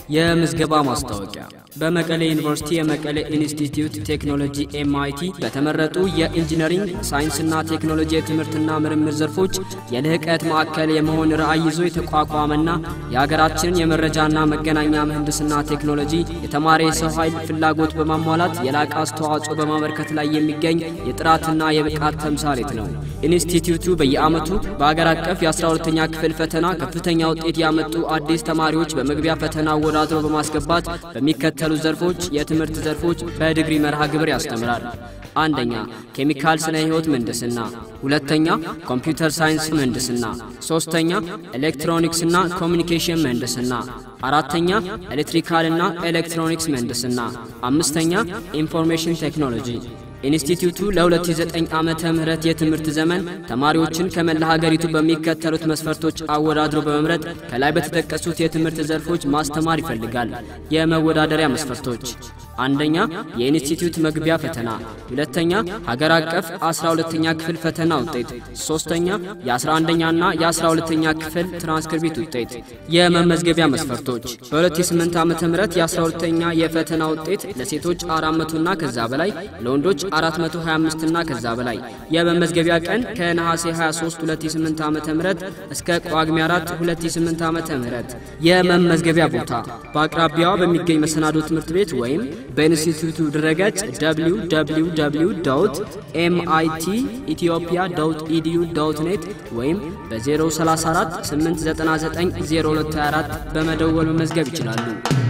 የምዝገባ ማስታወቂያ በመቀሌ ዩኒቨርሲቲ የመቀሌ ኢንስቲትዩት ቴክኖሎጂ ኤምአይቲ በተመረጡ የኢንጂነሪንግ ሳይንስና ቴክኖሎጂ የትምህርትና ምርምር ዘርፎች የልህቀት ማዕከል የመሆን ራዕይ ይዞ የተቋቋመና የሀገራችንን የመረጃና መገናኛ ምህንድስና ቴክኖሎጂ የተማሪ የሰው ኃይል ፍላጎት በማሟላት የላቀ አስተዋጽኦ በማበርከት ላይ የሚገኝ የጥራትና የብቃት ተምሳሌት ነው። ኢንስቲትዩቱ በየዓመቱ በአገር አቀፍ የ12ኛ ክፍል ፈተና ከፍተኛ ውጤት ያመጡ አዲስ ተማሪዎች በመግቢያ ፈተና አወዳድሮ በማስገባት በሚከተሉ ዘርፎች የትምህርት ዘርፎች በዲግሪ መርሃ ግብር ያስተምራል። አንደኛ ኬሚካል ስነ ህይወት ምህንድስና፣ ሁለተኛ ኮምፒውተር ሳይንስ ምህንድስና፣ ሶስተኛ ኤሌክትሮኒክስና ኮሚኒኬሽን ምህንድስና፣ አራተኛ ኤሌክትሪካልና ኤሌክትሮኒክስ ምህንድስና፣ አምስተኛ ኢንፎርሜሽን ቴክኖሎጂ። ኢንስቲትዩቱ ለ2009 ዓመተ ምህረት የትምህርት ዘመን ተማሪዎችን ከመላ ሀገሪቱ በሚከተሉት መስፈርቶች አወዳድሮ በመምረጥ ከላይ በተጠቀሱት የትምህርት ዘርፎች ማስተማር ይፈልጋል። የመወዳደሪያ መስፈርቶች አንደኛ የኢንስቲትዩት መግቢያ ፈተና፣ ሁለተኛ ሀገር አቀፍ 12ኛ ክፍል ፈተና ውጤት፣ ሶስተኛ የ11ኛና የ12ኛ ክፍል ትራንስክሪፕት ውጤት። የመመዝገቢያ መስፈርቶች በ2008 ዓ.ም የ12ኛ የፈተና ውጤት ለሴቶች 400 እና ከዛ በላይ ለወንዶች 425 እና ከዛ በላይ። የመመዝገቢያ ቀን ከነሐሴ 23 2008 ዓ.ም እስከ ጳጉሜ 4 2008 ዓ.ም። የመመዝገቢያ ቦታ በአቅራቢያዋ በሚገኝ መሰናዶ ትምህርት ቤት ወይም በኢንስቲትዩቱ ድረገጽ www ኤምአይቲ ኢትዮጵያ ኢዲዩ ኔት ወይም በ034 899 0224 በመደወል መመዝገብ ይችላሉ።